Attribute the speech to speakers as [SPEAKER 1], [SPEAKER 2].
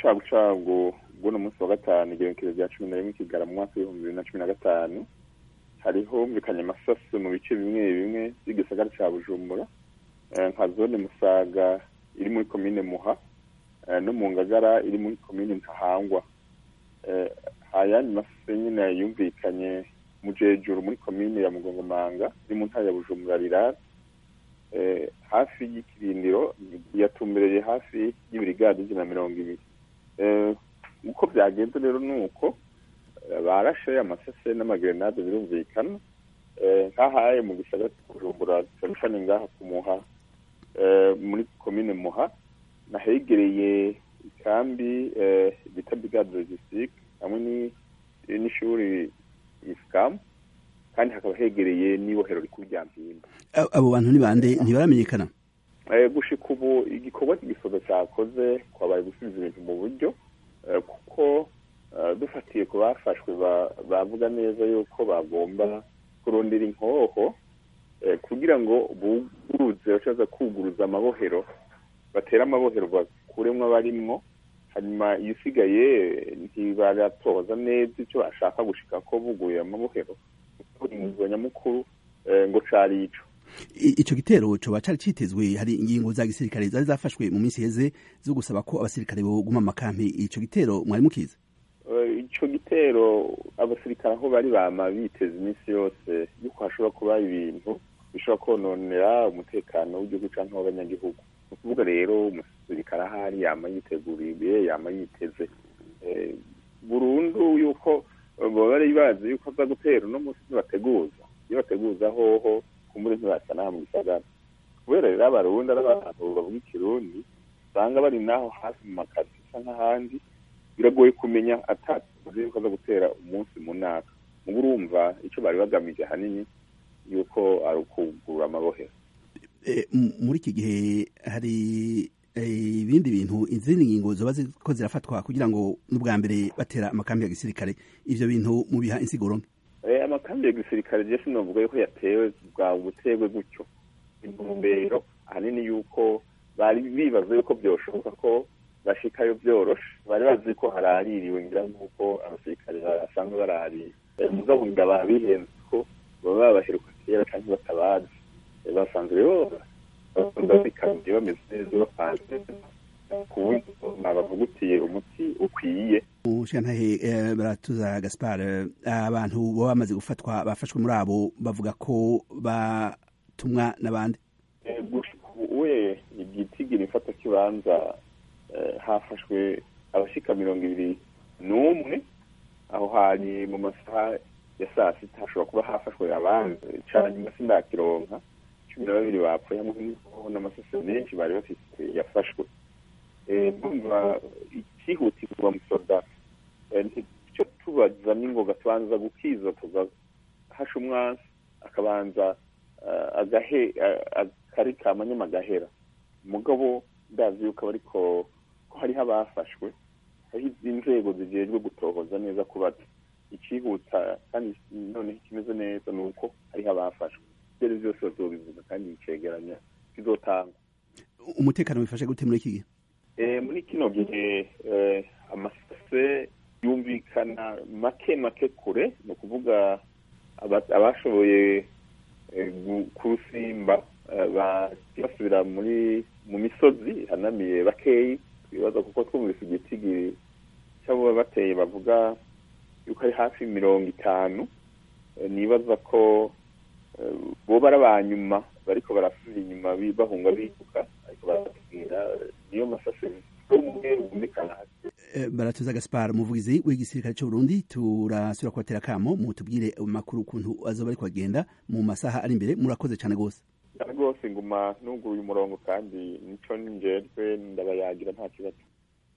[SPEAKER 1] bucagucagu bw'uno munsi wa gatanu igerekezo rya cumi na rimwe kigara mu mwaka w'ibihumbi bibiri na cumi na gatanu hariho humvikanye amasasu mu bice bimwe bimwe by'igisagara ca bujumbura nka zone musaga iri muri komine muha no mu ngagara iri muri komine ntahangwa ayandi masasu nyine yumvikanye mu jejuru muri komine ya mugongomanga iri mu ntara ya bujumbura rirara hafi y'ikirindiro yatumbereye hafi y'ibirigadi ijana na mirongo ibiri uko byagenze rero ni uko barashe amasase n'amagrenade birumvikana nk'ahaye mu gisagara kujumbura cyane ngaha ku muha muri komine muha nahegereye ikambi bita brigade logistique hamwe n'ishuri isikamu kandi hakaba hegereye n'ibohero rikuru rya mpimba
[SPEAKER 2] abo bantu ni bande ntibaramenyekana
[SPEAKER 1] gushika ubu igikorwa cy'igisozo cyakoze kwabaye gusubiza ibintu mu buryo kuko dufatiye ku bafashwe bavuga neza yuko bagomba kurondera inkoho kugira ngo buguruze bashobora kuguruza amabohero batera amabohero bakuremwo abarimwo hanyuma iyo usigaye ntibaratoza neza icyo bashaka gushika ko buguye amabohero inguzwa nyamukuru ngo cari ico
[SPEAKER 2] ico gitero coba cari citezwe hari ingingo za gisirikare zari zafashwe mu minsi heze zo gusaba ko abasirikare boguma amakampi ico gitero mwari mukiza
[SPEAKER 1] ico gitero abasirikare aho bari bama biteza iminsi yose yuko hashobora kuba ibintu bishobora kononera umutekano w'igihugu canke w'abanyagihugu ni ukuvuga rero umusirikare ahari yama yiteguriye yama yiteze burundu yuko baba bari bazi yuko aza gutera uno munsi ntibateguza iyo bateguza hoho kumbure ntibasa n'aha mu gisagara kubera rero abarundi ari abantu bavuga ikirundi usanga bari naho hafi mu makazi asa nk'ahandi biragoye kumenya atatuzi yuko aza gutera umunsi mu naka muba urumva icyo bari bagamije ahanini yuko ari ukugurura amabohero
[SPEAKER 2] muri iki gihe hari ibindi bintu izindi ngingo zoba ziko zirafatwa kugira ngo n'ubwa mbere batera amakambi ya gisirikare ivyo bintu mubiha insiguro
[SPEAKER 1] mbi amakambi ya gisirikare je sinovuga yuko yatewe bwa butegwe gutyo intumbero ahanini yuko bari bibaza yuko byoshoboka ko bashikayo byoroshe bari bazi ko haraririwe ngira nk'uko abasirikare basanzwe baraririye mugabo ngira babihenze ko baba babaheruka kera canke batabazi basanzwe rero babikamye bameze neza bapanze ku buryo babavugutiye umuti ukwiye
[SPEAKER 2] mushantahe baratuza gaspar abantu baba bamaze gufatwa bafashwe muri abo bavuga ko batumwa n'abandi
[SPEAKER 1] we igitigira ifata kibanza hafashwe abashika mirongo ibiri n'umwe aho hari mu masaha ya saa sita hashobora kuba hafashwe abandi cane nyuma sindakironka cumi na babiri bapfuye hamwe n'amasase menshi bari bafise yafashwe ndumva ikihutirwa musoda icyo tubaza n'ingoga tubanza gukiza tugahasha umwansi akabanza agahe akari kamanyama agahera mugabo ndazi yuko ariko ko hariho abafashwe hariho inzego zijejwe gutohoza neza kubaza ikihuta kandi noneho ikimeze neza ni uko hariho abafashwe ibyo byose bazobivuga kandi icegeranya kizotangwa
[SPEAKER 2] umutekano wifashe gute muri iki gihe
[SPEAKER 1] muri kino gihe amasase yumvikana make make kure ni ukuvuga abashoboye kurusimba basubira muri mu misozi hanamiye bakeyi twibaza kuko twumvise igitigi cy'abo bateye bavuga yuko ari hafi mirongo itanu nibaza ko boba ari abanyuma bariko barasubira inyuma bahunga biruka ariko baratubwira niyo masase umwe bumvikana
[SPEAKER 2] baratuza gaspar umuvugizi w'igisirikare c'uburundi turasubira kubatera kamo mutubwire amakuru ukuntu azoba ariko agenda mu masaha ari imbere murakoze cane rwose
[SPEAKER 1] rwose nguma nuguruye umurongo kandi nico njejwe ndabayagira nta kibazo